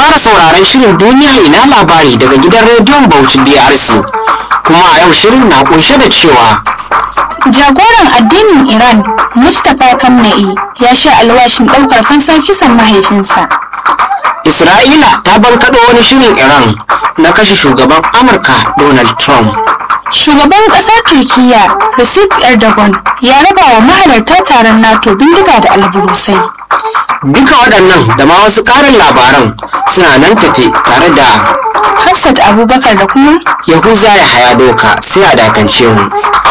fara sauraron shirin duniya ina labari daga gidan rediyon Bauchi BRC. Kuma a yau shirin na kunshe da cewa Jagoran addinin Iran, Mustapha Kamna'i, ya sha alwashin ɗaukar fansar kisan mahaifinsa. Isra'ila ta bankaɗo wani shirin Iran na kashe shugaban Amurka Donald Trump. Shugaban ƙasar Turkiyya, Recep Erdogan, ya raba wa mahalarta taron NATO bindiga da alburusai. Duka waɗannan da ma wasu ƙarin labaran suna nan tafe tare da Hafsat Abubakar da kuma Yahuza ya haya doka sai a dakance mu.